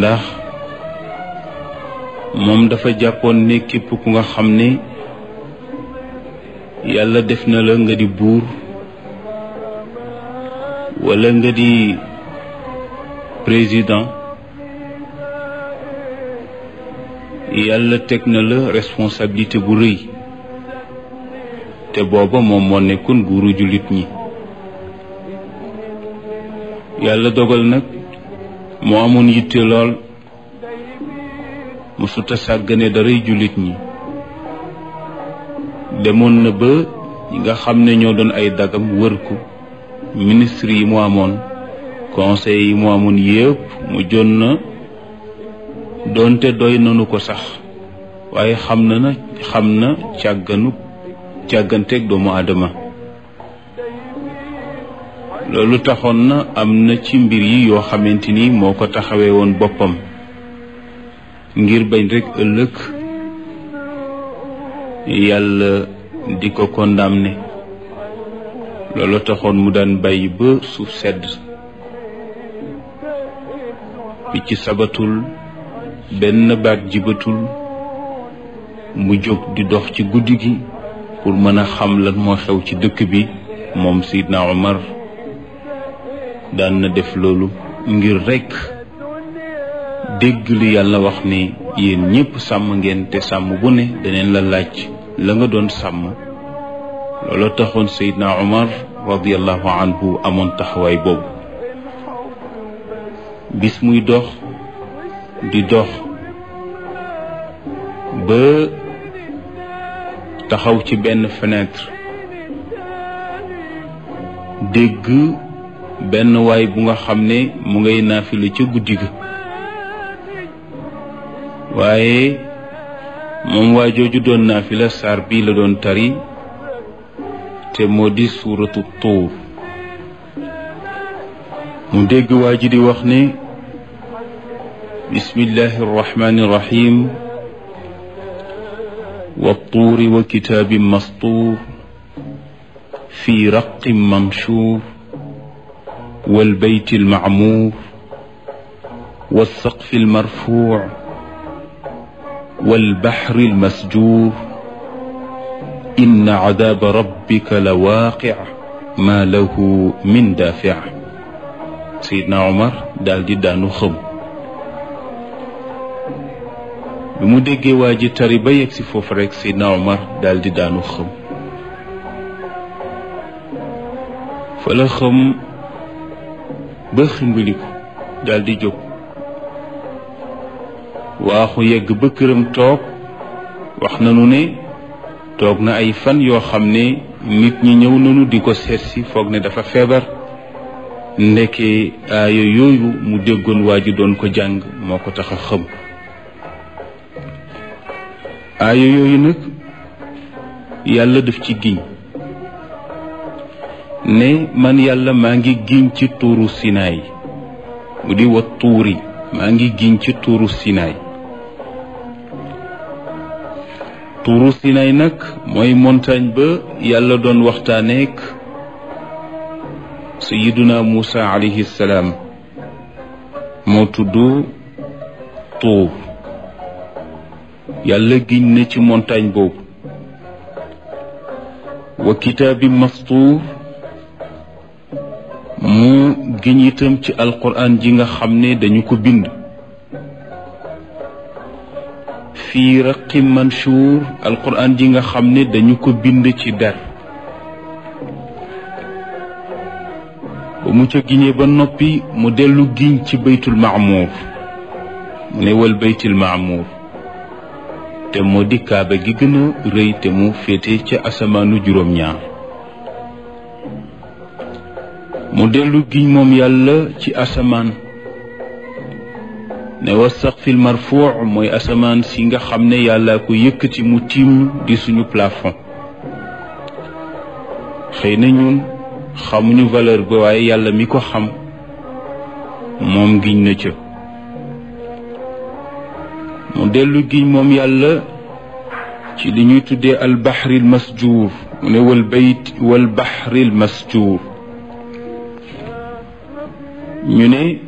ndax moom dafa jàppoon ne képp ku nga xam ne yàlla def na la nga di buur walla nga di président yàlla teg na la responsabilité bu rëy te booba moom moo nekkoon buuru jullit ñi yàlla dogal nag moo amoon yitte lool mësuta sàggane daray jullit ñi demoon na ba ñi nga xam ne ñoo doon ay dagam wër ko ministre yi mu amoon conseil yi mu amoon yépp mu jon na doonte doy nanu ko sax waaye xam na na xam na càgganu càgganteeg doomu aadama loolu taxoon na am na ci mbir yi yoo xamante ni moo ko taxawee woon boppam ngir bañ rekk ëllëg yàlla di ko condamné loolu taxoon mu daan bàyyi ba suuf sedd picc sabatul benn baat jibatul mu jóg di dox ci guddi gi pour mën a xam lan moo xew ci dëkk bi moom Seydina Omar daan na def loolu ngir rekk dégg li yàlla wax ni yéen ñépp sàmm ngeen te sàmm bu ne daneen la laaj la nga doon sàmm loolu taxoon Seydina Omar radiallahu anhu amoon taxawaay boobu bis muy dox di dox ba taxaw ci benn fenêtre dégg benn waay bu nga xam ne mu ngay naafila ca guddi ga waaye moom waa jooju doon naafila saar bii la doon tari te moo di suuratu tuur mu dégg waa ji di wax ne bismillahi arrahmani irrahim والطور وكتاب مسطور في رق منشور والبيت المعمور والسقف المرفوع والبحر المسجور إن عذاب ربك لواقع ما له من دافع سيدنا عمر دال دي دانو خم bi mu déggee waa ji tari ba yegg si foofu rek Seydina Omar daal di daanu xëm fa la xëm ba ximbiliku daal di jóg waaxu yegg ba këram toog wax nanu ne toog na ay fan yoo xam ne nit ñi ñëw nanu di ko seet si foog ne dafa feebar ndeke aaya yooyu mu déggoon waa ji doon ko jàng moo ko tax a xëm aaya yooyu nag yàlla daf ci giñ ne man yàlla maa ngi giñ ci tuuru sinaay mu di wa tuuri maa ngi giñ ci tuuru sinaay tuuru sinaay nag mooy montagne ba yàlla doon waxtaaneek sayiduna Muusa alayhi salaam moo tudd tuur yàlla giñ na ci montagne boobu wa kitaabi mastuur mu giñ itam ci alquran ji nga xam ne dañu ko bind fii raqi manshuur alquran ji nga xam ne dañu ko bind ci der ba mu ca giñee ba noppi mu dellu giñ ci baytul maamuur mu ne wal baytil maamuur te moo di kaaba gi gën a rëy te mu féete ca asamaanu juróom-ñaar mu dellu giñ moom yàlla ci asamaan ne wa saqfil marfuu mooy asamaan si nga xam ne yàlla ko yëkkati mu tiim di suñu plafond xëy na ñun xamuñu valeur ba waaye yàlla mi ko xam moom giñ na ca mu dellu giñ moom yàlla ci li ñuy tuddee albaxril masjuur mu ne wal bayt wal baxril masjuur ñu ne